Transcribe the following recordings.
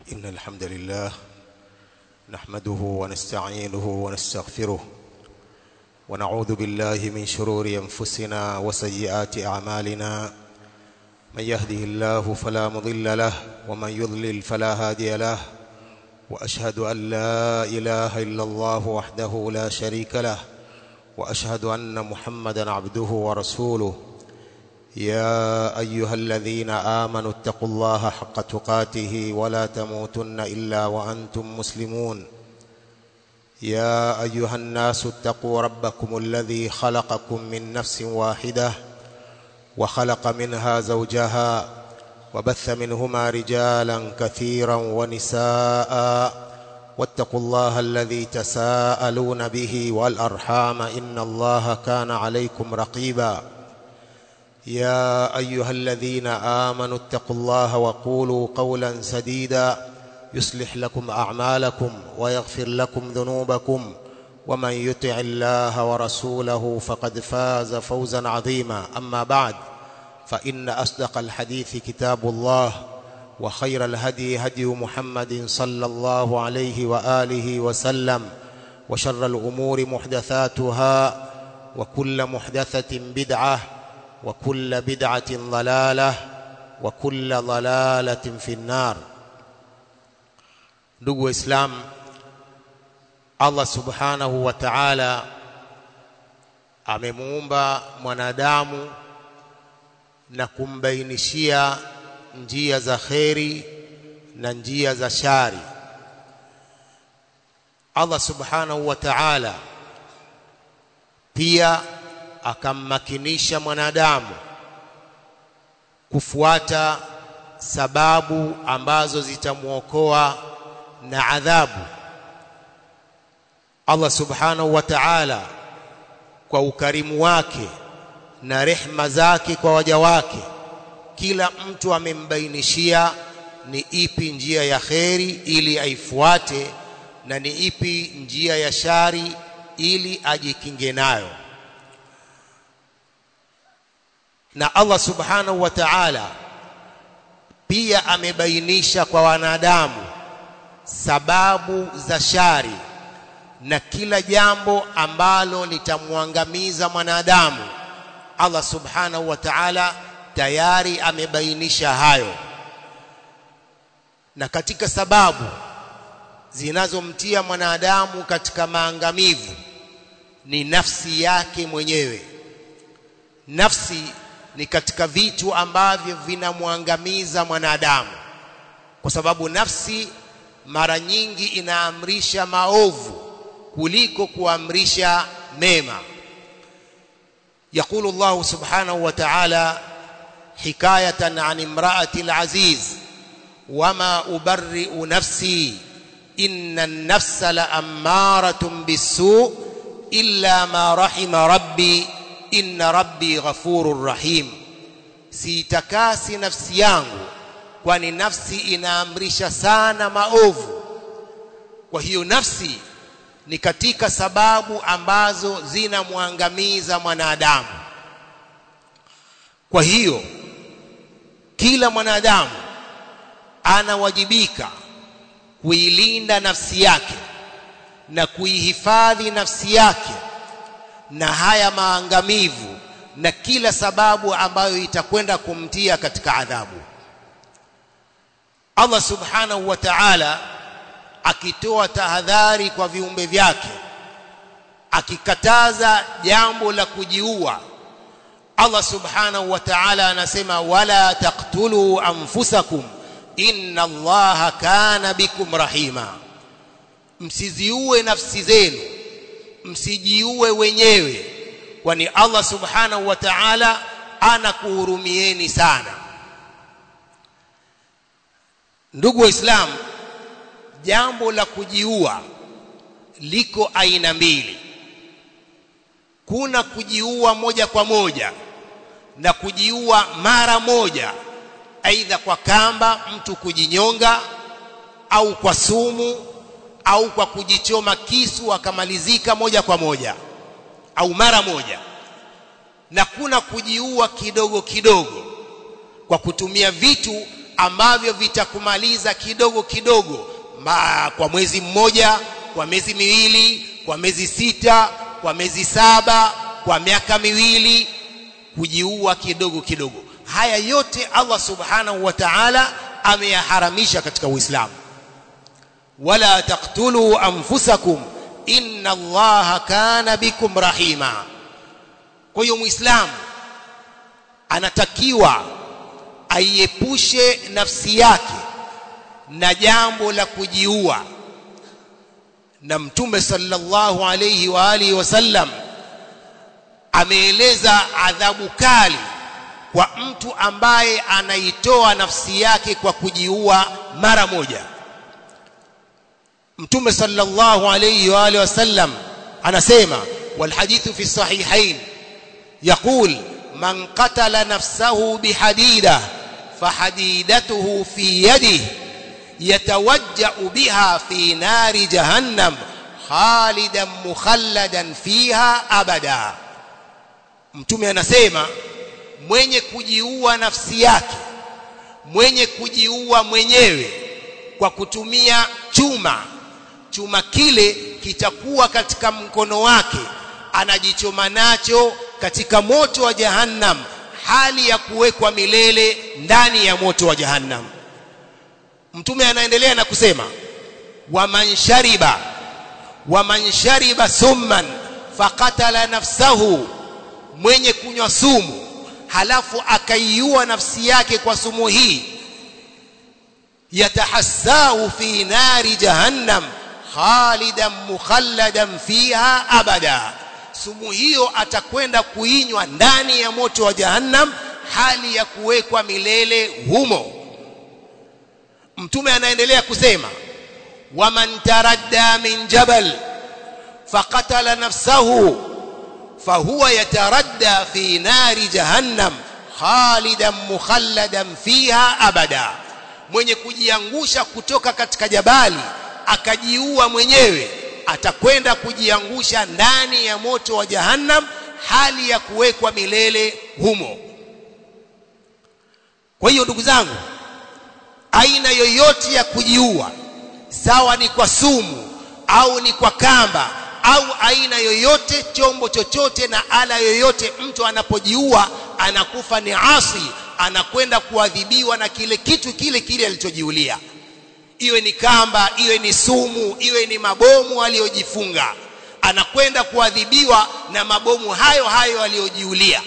إن الحمد لله نحمده ونستعينه ونستغفره ونعوذ بالله من شرور أنفسنا وسيئات أعمالنا من يهده الله فلا مضل له ومن يضلل فلا هادي له وأشهد أن لا إله إلا الله وحده لا شريك له وأشهد أن محمدا عبده ورسوله يا أيها الذين آمنوا اتقوا الله حق تقاته ولا تموتن إلا وأنتم مسلمون يا أيها الناس اتقوا ربكم الذي خلقكم من نفس واحدة وخلق منها زوجها وبث منهما رجالا كثيرا ونساء واتقوا الله الذي تساءلون به والأرحام إن الله كان عليكم رقيبا يا أيها الذين آمنوا اتقوا الله وقولوا قولا سديدا يصلح لكم أعمالكم ويغفر لكم ذنوبكم ومن يطع الله ورسوله فقد فاز فوزا عظيما أما بعد فإن أصدق الحديث كتاب الله وخير الهدي هدي محمد صلى الله عليه وآله وسلم وشر الأمور محدثاتها وكل محدثة بدعة وكل بدعة ضلالة وكل ضلالة في النار ndugu waislamu Allah subhanahu wa ta'ala amemuumba mwanadamu na kumbainishia njia za kheri na njia za shari Allah subhanahu wa ta'ala pia akammakinisha mwanadamu kufuata sababu ambazo zitamwokoa na adhabu Allah subhanahu wa ta'ala kwa ukarimu wake na rehma zake kwa waja wake kila mtu amembainishia ni ipi njia ya kheri ili aifuate na ni ipi njia ya shari ili ajikinge nayo na Allah subhanahu wa ta'ala pia amebainisha kwa wanadamu sababu za shari na kila jambo ambalo litamwangamiza mwanadamu Allah subhanahu wa ta'ala tayari amebainisha hayo na katika sababu zinazomtia mwanadamu katika maangamivu ni nafsi yake mwenyewe nafsi ni katika vitu ambavyo vinamwangamiza mwanadamu kwa sababu nafsi mara nyingi inaamrisha maovu kuliko kuamrisha mema يقول الله سبحانه وتعالى حكاية عن امرأة العزيز وما أبرئ نفسي إن النفس لأمارة بالسوء إلا ما رحم ربي إن ربي غفور رحيم siitakasi nafsi yangu kwani nafsi inaamrisha sana maovu kwa hiyo nafsi ni katika sababu ambazo zinamwangamiza mwanadamu kwa hiyo kila mwanadamu anawajibika kuilinda nafsi yake na kuihifadhi nafsi yake na haya maangamivu na kila sababu ambayo itakwenda kumtia katika adhabu Allah subhanahu wa ta'ala akitoa tahadhari kwa viumbe vyake akikataza jambo la kujiua Allah subhanahu wa ta'ala anasema wala taqtulu anfusakum inna Allaha kana bikum rahima msiziue nafsi zenu msijiue wenyewe kwani Allah subhanahu wa ta'ala anakuhurumieni sana ndugu waislamu jambo la kujiua liko aina mbili kuna kujiua moja kwa moja na kujiua mara moja aidha kwa kamba mtu kujinyonga au kwa sumu au kwa kujichoma kisu akamalizika moja kwa moja au mara moja na kuna kujiua kidogo kidogo kwa kutumia vitu ambavyo vitakumaliza kidogo kidogo Ma, kwa mwezi mmoja kwa miezi miwili kwa miezi sita kwa miezi saba kwa miaka miwili kujiua kidogo kidogo haya yote Allah subhanahu wa ta'ala ameyaharamisha katika Uislamu wala taqtulu anfusakum inna Allaha kana bikum rahima kwa hiyo muislamu anatakiwa aiepushe nafsi yake na jambo la kujiua na mtume sallallahu alayhi wa alihi wasallam ameeleza adhabu kali kwa mtu ambaye anaitoa nafsi yake kwa kujiua mara moja mtume sallallahu alayhi wa alihi wasallam anasema والحديث في الصحيحين يقول من قتل نفسه بحديده فحديدته في يده يتوجأ بها في نار جهنم خالدا مخلدا فيها أبدا mtume anasema mwenye kujiua nafsi yake mwenye kujiua mwenyewe kwa kutumia chuma chuma kile kitakuwa katika mkono wake anajichoma nacho katika moto wa jahannam hali ya kuwekwa milele ndani ya moto wa jahannam mtume anaendelea na kusema waman shariba waman shariba summan faqatala nafsahu mwenye kunywa sumu halafu akaiua nafsi yake kwa sumu hii yatahassau fi nari jahannam khalidan mukhalladan fiha abada sumu hiyo atakwenda kuinywa ndani ya moto wa jahannam hali ya kuwekwa milele humo mtume anaendelea kusema waman taradda min jabal faqatala nafsahu fahuwa yataradda fi nari jahannam khalidan mukhalladan fiha abada mwenye kujiangusha kutoka katika jabali akajiua mwenyewe atakwenda kujiangusha ndani ya moto wa jahannam hali ya kuwekwa milele humo kwa hiyo ndugu zangu aina yoyote ya kujiua sawa ni kwa sumu au ni kwa kamba au aina yoyote chombo chochote na ala yoyote mtu anapojiua anakufa ni asi anakwenda kuadhibiwa na kile kitu kile kile alichojiulia iwe ni kamba iwe ni sumu iwe ni mabomu aliyojifunga anakwenda kuadhibiwa na mabomu hayo hayo aliyojiulia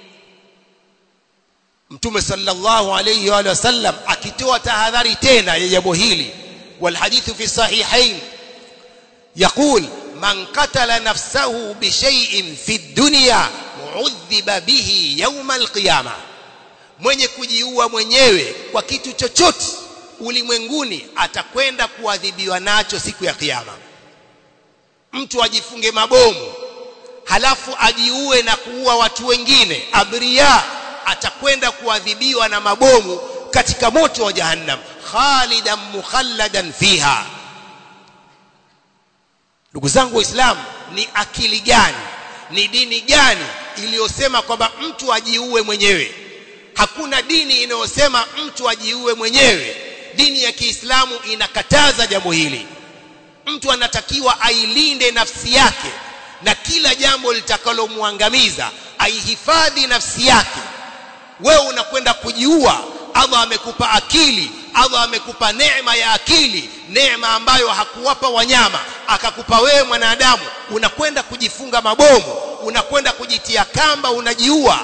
mtume sallallahu alayhi wa sallam akitoa tahadhari tena ya jambo hili والحديث في الصحيحين يقول من قتل نفسه بشيء في الدنيا عذب به يوم القيامه mwenye kujiua mwenyewe kwa kitu chochote ulimwenguni atakwenda kuadhibiwa nacho siku ya kiyama mtu ajifunge mabomu halafu ajiue na kuua watu wengine abiria atakwenda kuadhibiwa na mabomu katika moto wa jahannam khalidan mukhalladan fiha ndugu zangu waislamu ni akili gani ni dini gani iliyosema kwamba mtu ajiue mwenyewe hakuna dini inayosema mtu ajiue mwenyewe dini ya Kiislamu inakataza jambo hili mtu anatakiwa ailinde nafsi yake na kila jambo litakalomwangamiza aihifadhi nafsi yake wewe unakwenda kujiua Allah amekupa akili Allah amekupa neema ya akili neema ambayo hakuwapa wanyama akakupa wewe mwanadamu unakwenda kujifunga mabomu unakwenda kujitia kamba unajiua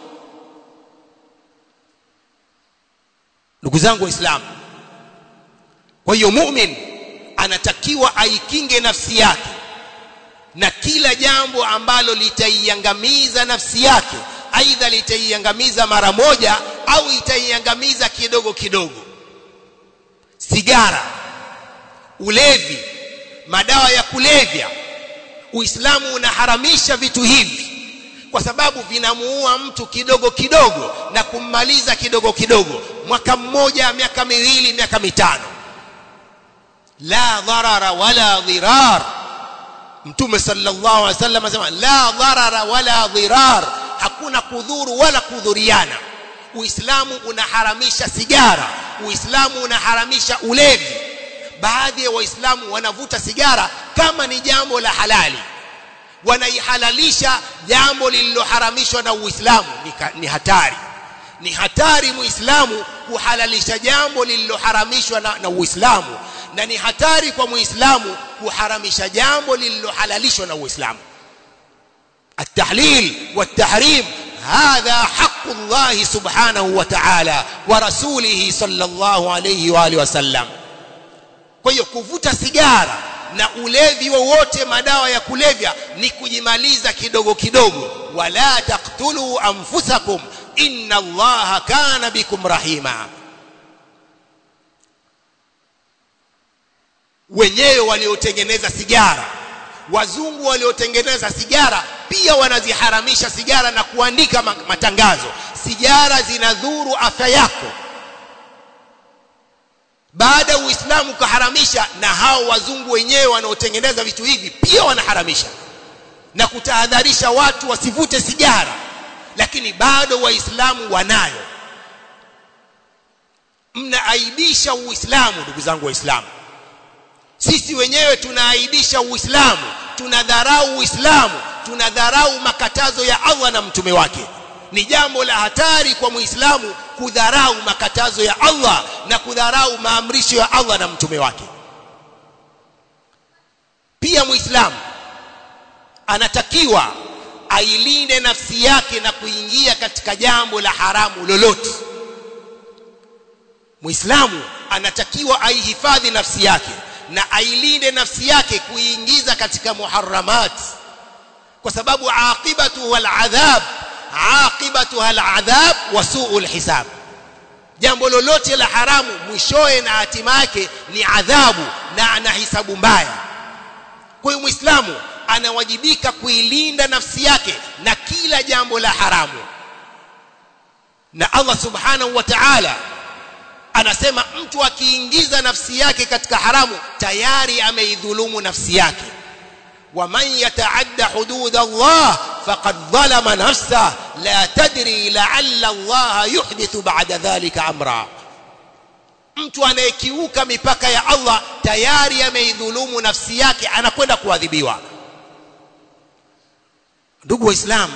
ndugu zangu waislamu kwa hiyo mu'min anatakiwa aikinge nafsi yake na kila jambo ambalo litaiangamiza nafsi yake aidha litaiangamiza mara moja au itaiangamiza kidogo kidogo sigara ulevi madawa ya kulevya uislamu unaharamisha vitu hivi kwa sababu vinamuua mtu kidogo kidogo na kummaliza kidogo kidogo mwaka mmoja miaka miwili miaka mitano la dharara wala dhirar mtume sallallahu alaihi wasallam anasema la dharara wala dhirar hakuna kudhuru wala kudhuriana uislamu unaharamisha sigara uislamu unaharamisha ulevi baadhi ya waislamu wanavuta sigara kama ni jambo la halali wanaihalalisha jambo lililoharamishwa na uislamu ni, ni hatari ni hatari muislamu kuhalalisha jambo lililoharamishwa na, na uislamu na ni hatari kwa muislamu kuharamisha jambo lililohalalishwa na uislamu التحليل والتحريم هذا حق الله سبحانه وتعالى ورسوله صلى الله عليه واله وسلم kwa hiyo kuvuta sigara na ulevi wowote madawa ya kulevya ni kujimaliza kidogo kidogo wala taqtulu anfusakum inna allaha kana bikum rahima wenyewe waliotengeneza sigara wazungu waliotengeneza sigara pia wanaziharamisha sigara na kuandika matangazo sigara zinadhuru afya yako baada ya uislamu kuharamisha na hao wazungu wenyewe wanaotengeneza vitu hivi pia wanaharamisha na kutahadharisha watu wasivute sigara lakini bado waislamu wanayo mnaaibisha uislamu ndugu zangu waislamu sisi wenyewe tunaaibisha uislamu tunadharau uislamu tunadharau makatazo ya Allah na mtume wake ni jambo la hatari kwa muislamu kudharau makatazo ya Allah na kudharau maamrisho ya Allah na mtume wake pia muislamu anatakiwa ailinde nafsi yake na kuingia katika jambo la haramu lolote muislamu anatakiwa aihifadhi nafsi yake na ailinde nafsi yake kuingiza katika muharramat kwa sababu aqibatu aladhab aqibatu aladhab wa su'ul hisab jambo lolote la haramu mwishoe na hatima yake ni adhabu na ana hisabu mbaya kwa hiyo muislamu anawajibika kuilinda nafsi yake na kila jambo la haramu na Allah subhanahu wa ta'ala anasema mtu akiingiza nafsi yake katika haramu tayari ameidhulumu nafsi yake ومن يتعدى حدود الله فقد ظلم نفسه لا تدري لعل الله يحدث بعد ذلك امرا mtu anayekiuka mipaka ya Allah tayari ameidhulumu nafsi yake anakwenda kuadhibiwa ndugu waislamu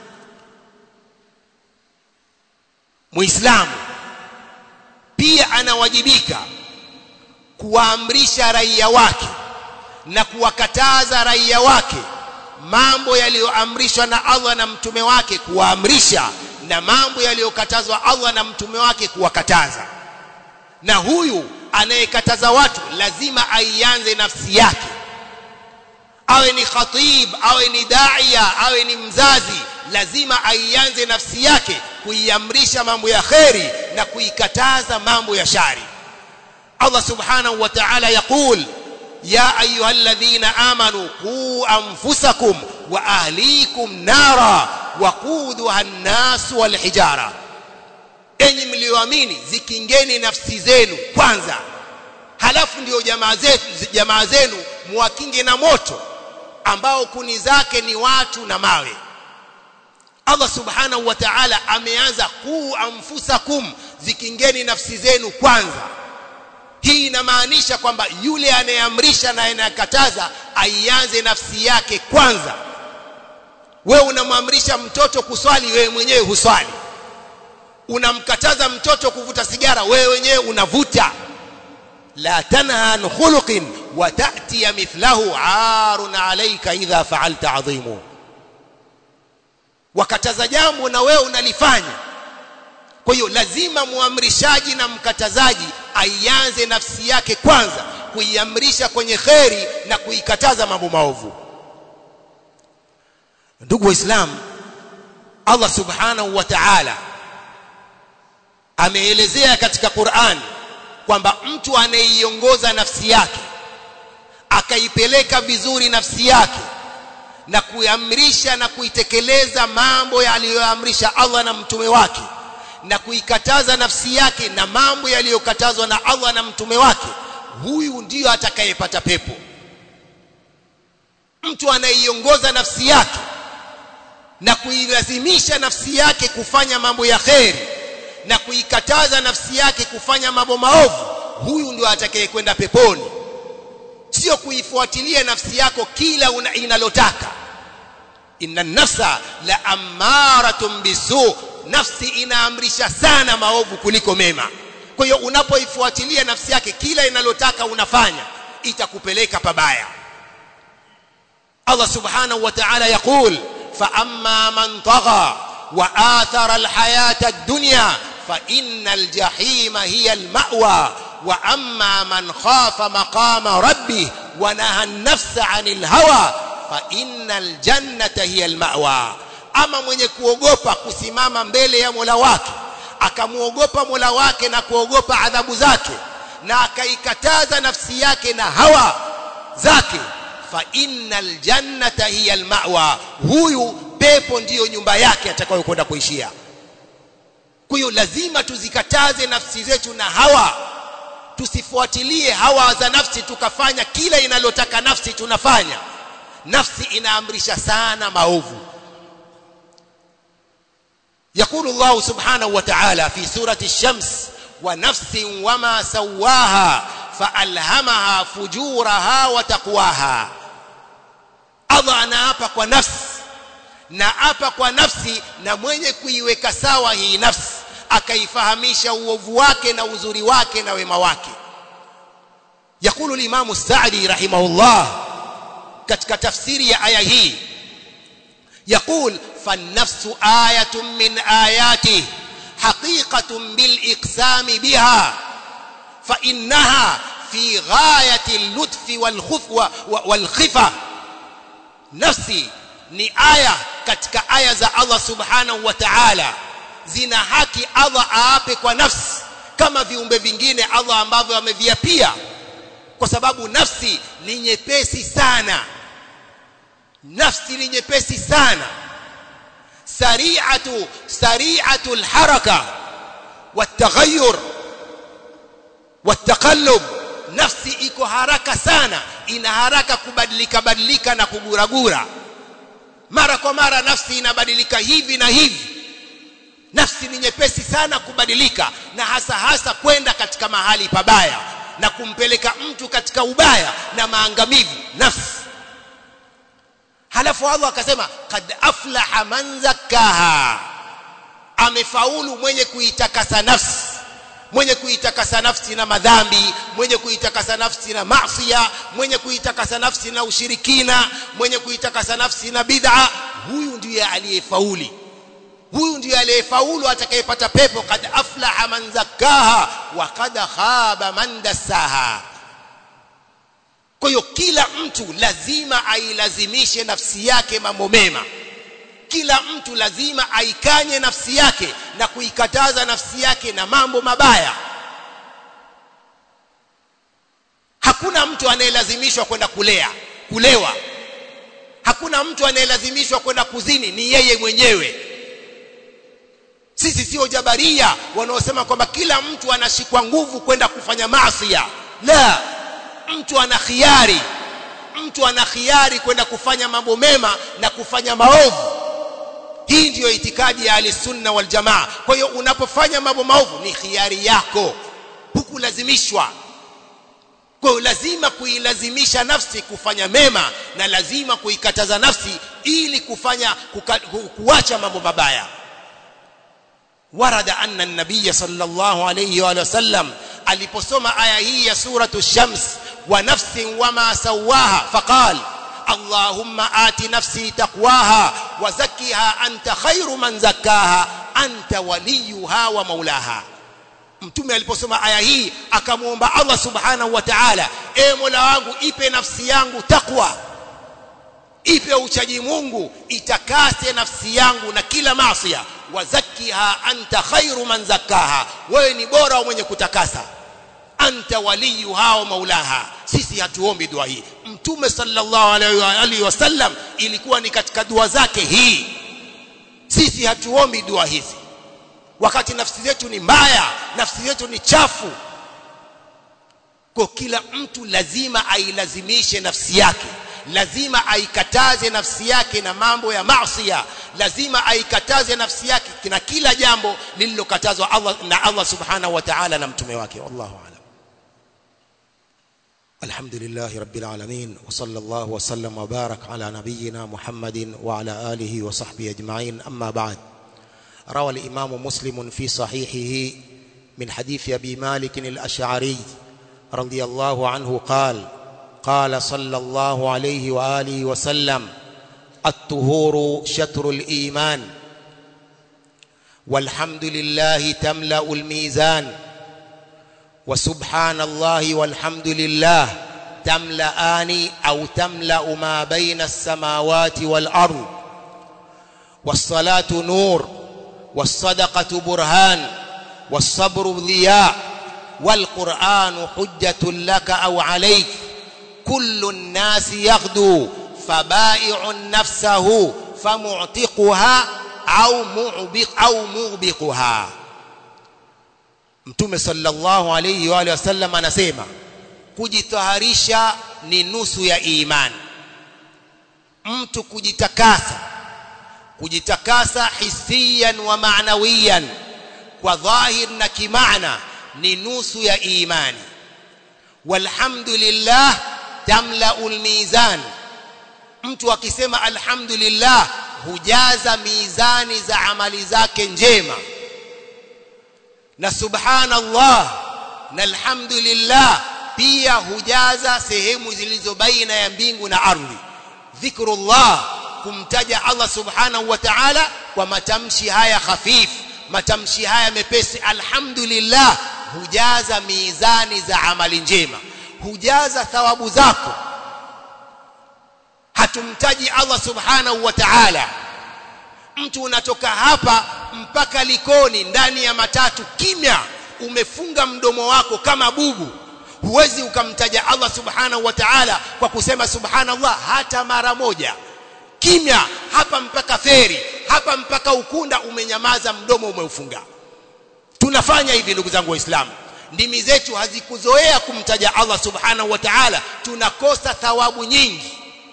muislamu pia anawajibika kuwaamrisha raia wake na kuwakataza raia wake mambo yaliyoamrishwa na Allah na mtume wake kuwaamrisha na mambo yaliyokatazwa Allah na mtume wake kuwakataza na huyu anayekataza watu lazima aianze nafsi yake awe ni khatib awe ni daia awe ni mzazi lazima aianze nafsi yake kuiamrisha mambo ya kheri na kuikataza mambo ya shari Allah subhanahu wa ta'ala yaqul يا أيها الذين آمنوا قوا أنفسكم وأهليكم نارا وقودها الناس والحجارة enyi mlioamini zikingeni nafsi zenu kwanza halafu ndio jamaa zetu jamaa zenu muwakinge na moto ambao kuni zake ni watu na mawe Allah subhanahu wa ta'ala ameanza kuu anfusakum zikingeni nafsi zenu kwanza hii inamaanisha kwamba yule anayeamrisha na anayekataza aianze nafsi yake kwanza wewe unamwamrisha mtoto kuswali wewe mwenyewe huswali unamkataza mtoto kuvuta sigara wewe wenyewe unavuta la tanha an khuluqin wa ta'ti mithlahu arun alayka idha fa'alta adhimu wakataza jambo na wewe unalifanya kwa hiyo lazima muamrishaji na mkatazaji aianze nafsi yake kwanza kuiamrisha kwenye kheri na kuikataza mambo maovu ndugu waislamu Allah subhanahu wa ta'ala ameelezea katika Qur'an kwamba mtu anayeiongoza nafsi yake akaipeleka vizuri nafsi yake na kuiamrisha na kuitekeleza mambo yaliyoamrisha Allah na mtume wake na kuikataza nafsi yake na mambo yaliyokatazwa na Allah na mtume wake huyu ndiyo atakayepata pepo mtu anayeiongoza nafsi yake na kuilazimisha nafsi yake kufanya mambo ya kheri na kuikataza nafsi yake kufanya mambo maovu huyu ndio atakayekwenda peponi sio kuifuatilia nafsi yako kila inalotaka inna nafsa la amaratun bisu nafsi inaamrisha sana maovu kuliko mema kwa hiyo unapoifuatilia nafsi yake kila inalotaka unafanya itakupeleka pabaya Allah subhanahu wa ta'ala yaqul fa amma man tagha wa athara alhayata ad-dunya fa innal jahima hiya al-ma'wa wa amma man khafa maqama rabbih wa naha an-nafsa 'anil hawa fa innal jannata hiya al-ma'wa ama mwenye kuogopa kusimama mbele ya Mola wake akamuogopa Mola wake na kuogopa adhabu zake na akaikataza nafsi yake na hawa zake fa innal jannata hiya almawa huyu pepo ndiyo nyumba yake atakayokwenda kuishia kwa hiyo lazima tuzikataze nafsi zetu na hawa tusifuatilie hawa za nafsi tukafanya kila inalotaka nafsi tunafanya nafsi inaamrisha sana maovu يقول الله سبحانه وتعالى في سورة الشمس ونفس وما سواها فألهمها فجورها وتقواها Allah anaapa kwa nafsi na apa kwa nafsi na mwenye kuiweka sawa hii nafsi akaifahamisha uovu wake na uzuri wake na wema wake yakulu limamu Sa'di rahimahullah katika tafsiri ya aya hii يقول فالنفس آية من آياته حقيقة بالإقسام بها فإنها في غاية اللطف والخف والخفة نفسي ni aya katika aya za Allah subhanahu wa ta'ala zina haki Allah aape kwa nafsi kama viumbe vingine Allah ambavyo ameviapia kwa sababu nafsi ni nyepesi sana nafsi ni nyepesi sana sari'atu sari'atu alharaka والتغير والتقلب nafsi iko haraka sana ina haraka kubadilika badilika na kuguragura mara kwa mara nafsi inabadilika hivi na hivi nafsi ni nyepesi sana kubadilika na hasa hasa kwenda katika mahali pabaya na kumpeleka mtu katika ubaya na maangamivu nafsi halafu Allah akasema kad aflaha man zakkaha amefaulu mwenye kuitakasa nafsi mwenye kuitakasa nafsi na madhambi mwenye kuitakasa nafsi na maasiya mwenye kuitakasa nafsi na ushirikina mwenye kuitakasa nafsi na bid'a huyu ndiye aliyefauli huyu ndiye aliyefaulu atakayepata pepo kad aflaha man zakkaha wa kad khaba man dassaha kwa hiyo kila mtu lazima ailazimishe nafsi yake mambo mema kila mtu lazima aikanye nafsi yake na kuikataza nafsi yake na mambo mabaya hakuna mtu anayelazimishwa kwenda kulea kulewa hakuna mtu anayelazimishwa kwenda kuzini ni yeye mwenyewe sisi sio jabaria wanaosema kwamba kila mtu anashikwa nguvu kwenda kufanya maasi la mtu ana khiari mtu ana khiari kwenda kufanya mambo mema na kufanya maovu hii ndiyo itikadi ya alisunna wal jamaa kwa hiyo unapofanya mambo maovu ni khiari yako hukulazimishwa kwa hiyo lazima kuilazimisha nafsi kufanya mema na lazima kuikataza nafsi ili kufanya kuka, ku, kuacha mambo mabaya warada anna an-nabiy sallallahu alayhi wa sallam aliposoma aya hii ya suratu shams wa nafsin wama sawaha faqala اللهم آت نفسي تقواها وزكها أنت خير من زكاها أنت وليها ومولاها mtume aliposoma aya hii akamwomba Allah subhanahu wa ta'ala e Mola wangu ipe nafsi yangu takwa ipe uchaji Mungu itakase nafsi yangu na kila maasiya wazakkiha anta khairu man zakkaha wewe ni bora mwenye kutakasa anta waliyuha wa maulaha sisi hatuombi dua hii mtume sallallahu alaihi wasallam ilikuwa ni katika dua zake hii sisi hatuombi dua hizi wakati nafsi zetu ni mbaya nafsi zetu ni chafu kwa kila mtu lazima ailazimishe nafsi yake lazima aikataze nafsi yake na mambo ya maasiya lazima aikataze nafsi yake na kila jambo lililokatazwa Allah na Allah subhanahu wa ta'ala na mtume wake wallahu a'lam الحمد لله رب العالمين وصلى الله وسلم وبارك على نبينا محمد وعلى آله وصحبه أجمعين أما بعد روى الإمام مسلم في صحيحه من حديث أبي مالك الأشعري رضي الله عنه قال قال صلى الله عليه وآله وسلم الطهور شطر الإيمان والحمد لله تملأ الميزان وسبحان الله والحمد لله تملأان أو تملأ ما بين السماوات والأرض والصلاة نور والصدقة برهان والصبر ضياء والقرآن حجة لك أو عليك كل الناس يغدو فبائع نفسه فمعتقها أو معبق أو موبقها Mtume sallallahu alayhi wa alihi wasallam anasema kujitaharisha ni nusu ya imani. Mtu kujitakasa kujitakasa hisiyan wa maanawiyan kwa dhahir na kimaana ni nusu ya imani. Walhamdulillah tamlaul mizan. Mtu akisema alhamdulillah hujaza mizani za amali zake njema na subhanallah na alhamdulillah pia hujaza sehemu zilizo baina ya mbingu na ardhi dhikrullah kumtaja Allah subhanahu wa ta'ala kwa matamshi haya khafif matamshi haya mepesi alhamdulillah hujaza mizani za amali njema hujaza thawabu zako hatumtaji Allah subhanahu wa ta'ala mtu unatoka hapa mpaka Likoni ndani ya matatu kimya umefunga mdomo wako kama bubu huwezi ukamtaja Allah subhanahu wa ta'ala kwa kusema subhanallah hata mara moja kimya hapa mpaka feri hapa mpaka ukunda umenyamaza mdomo umeufunga tunafanya hivi ndugu zangu waislamu ndimi zetu hazikuzoea kumtaja Allah subhanahu wa ta'ala tunakosa thawabu nyingi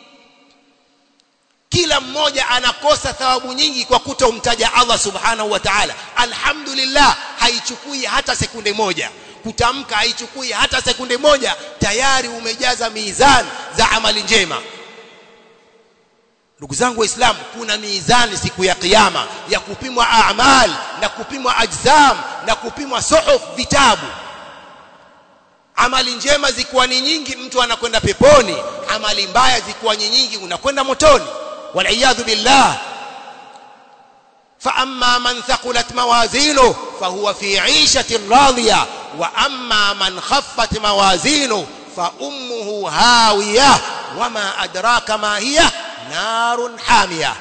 kila mmoja anakosa thawabu nyingi kwa kutomtaja Allah subhanahu wa ta'ala alhamdulillah haichukui hata sekunde moja kutamka haichukui hata sekunde moja tayari umejaza mizani za amali njema ndugu zangu waislamu kuna mizani siku ya kiyama ya kupimwa a'mal na kupimwa ajzam na kupimwa suhuf vitabu amali njema zikuwa ni nyingi mtu anakwenda peponi amali mbaya zikuwa ni nyingi unakwenda motoni والعياذ بالله فأما من ثقلت موازينه فهو في عيشة راضية وأما من خفت موازينه فأمه هاوية وما أدراك ما هي نار حامية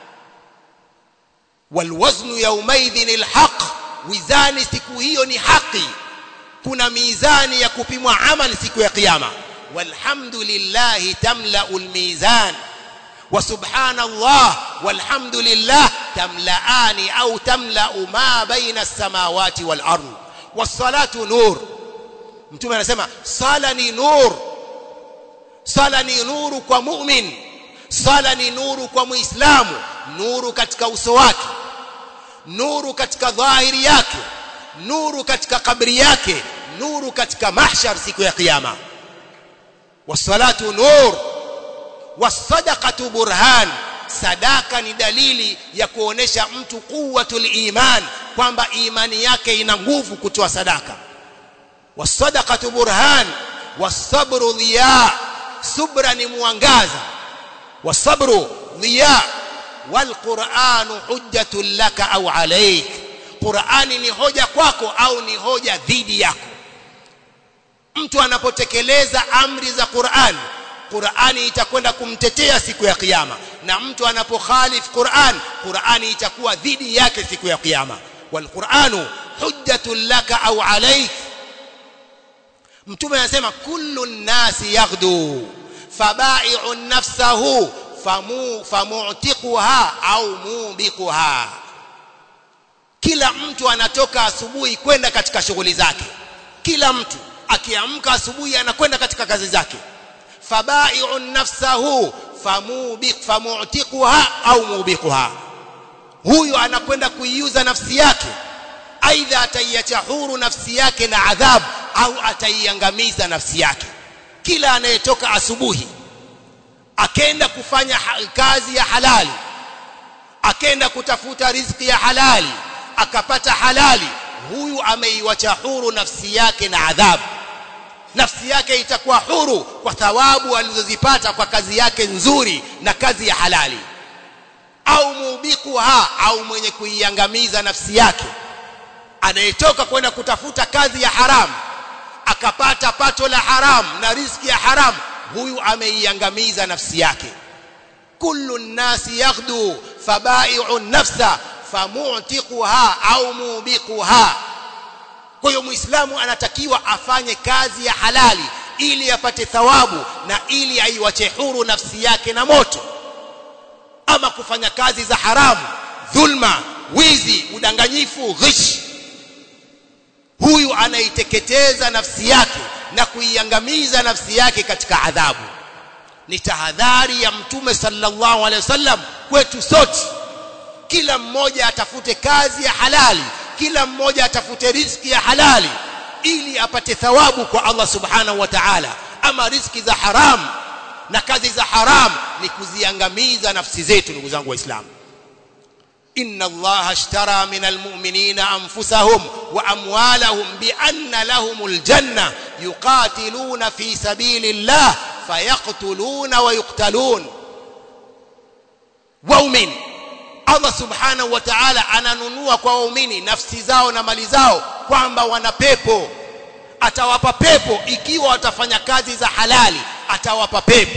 والوزن يومئذ الحق وزان siku hiyo ni haki kuna mizani ya kupimwa amali siku ya kiyama walhamdulillah tamla'ul mizan وسبحان الله والحمد لله تملأان أو تملأ ما بين السماوات والأرض والصلاة نور mtume anasema sala ni nur sala ni nuru kwa mu'min sala ni nuru kwa muislamu nuru katika uso wake nuru katika dhahiri yake nuru katika kabri yake nuru katika mahshar siku ya kiyama wassalatu nur wasadaqatu burhan sadaka ni dalili ya kuonesha mtu quwwatul iman kwamba imani yake ina nguvu kutoa sadaka wasadaqatu burhan wasabru dhiya subra ni mwangaza wasabru dhiya walquranu hujjatun laka au alayk qurani ni hoja kwako au ni hoja dhidi yako mtu anapotekeleza amri za qurani Qur'ani itakwenda kumtetea siku ya kiyama na mtu anapokhalif Qur'an Qur'ani itakuwa dhidi yake siku ya kiyama wal Qur'anu hujjatun laka au alayk Mtume anasema kullu nasi yaghdu fabai'u nafsahu famu famu'tiquha au mubiquha kila mtu anatoka asubuhi kwenda katika shughuli zake kila mtu akiamka asubuhi anakwenda katika kazi zake fabai'u nafsahu famubiq famu'tiquha au mubiquha huyu anakwenda kuiuza nafsi yake aidha ataiacha huru nafsi yake na adhabu au ataiangamiza nafsi yake kila anayetoka asubuhi akenda kufanya kazi ya halali akenda kutafuta riziki ya halali akapata halali huyu ameiwacha huru nafsi yake na adhabu nafsi yake itakuwa huru kwa thawabu alizozipata kwa kazi yake nzuri na kazi ya halali au mubikuha au mwenye kuiangamiza nafsi yake anayetoka kwenda kutafuta kazi ya haramu akapata pato la haramu na riziki ya haramu huyu ameiangamiza nafsi yake kullu nnasi yaghdu fabai'u nafsa famu'tiquha au mubiquha kwa hiyo muislamu anatakiwa afanye kazi ya halali ili apate thawabu na ili aiwache huru nafsi yake na moto ama kufanya kazi za haramu dhulma wizi udanganyifu ghish huyu anaiteketeza nafsi yake na kuiangamiza nafsi yake katika adhabu ni tahadhari ya mtume sallallahu alaihi wasallam kwetu sote kila mmoja atafute kazi ya halali kila mmoja atafute riziki ya halali ili apate thawabu kwa Allah subhanahu wa ta'ala ama riziki za haram na kazi za haram ni kuziangamiza nafsi zetu ndugu zangu waislamu inna allaha ashtara minal mu'minina anfusahum wa amwalahum bi anna lahumul janna yuqatiluna fi sabilillah fayaqtuluna wa yuqtalun waumini Allah subhanahu wa ta'ala ananunua kwa waumini nafsi zao na mali zao kwamba wana pepo atawapa pepo ikiwa watafanya kazi za halali atawapa pepo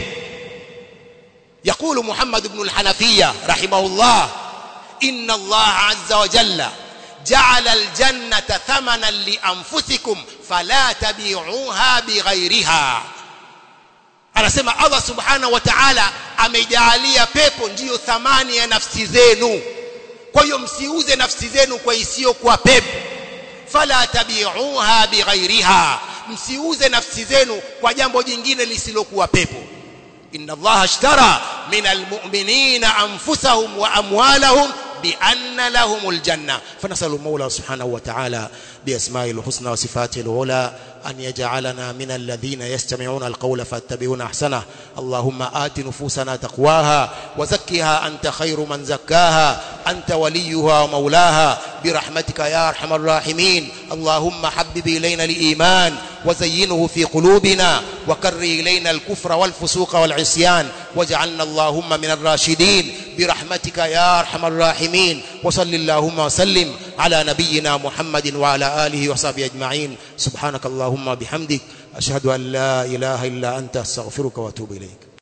يقول محمد بن الحنفية رحمه الله إن الله عز وجل جعل الجنة ثمنا لأنفسكم فلا تبيعوها بغيرها anasema Allah subhanahu wa ta'ala amejaalia pepo ndiyo thamani ya nafsi zenu kwa hiyo msiuze nafsi zenu kwa isiyokuwa pepo fala tabi'uha bighairiha msiuze nafsi zenu kwa jambo jingine lisilokuwa pepo inna Allah ashtara minal mu'minina anfusahum wa amwalahum بأن لهم الجنة فنسأل المولى سبحانه وتعالى بأسمائه الحسنى وصفاته العلى أن يجعلنا من الذين يستمعون القول فاتبعون أحسنه اللهم آت نفوسنا تقواها وزكها أنت خير من زكاها أنت وليها ومولاها برحمتك يا أرحم الراحمين اللهم حبب إلينا الإيمان وزينه في قلوبنا وكر إلينا الكفر والفسوق والعصيان واجعلنا اللهم من الراشدين برحمتك يا أرحم الراحمين وصل اللهم وسلم على نبينا محمد وعلى آله وصحبه أجمعين سبحانك اللهم بحمدك أشهد أن لا إله إلا أنت أستغفرك وأتوب إليك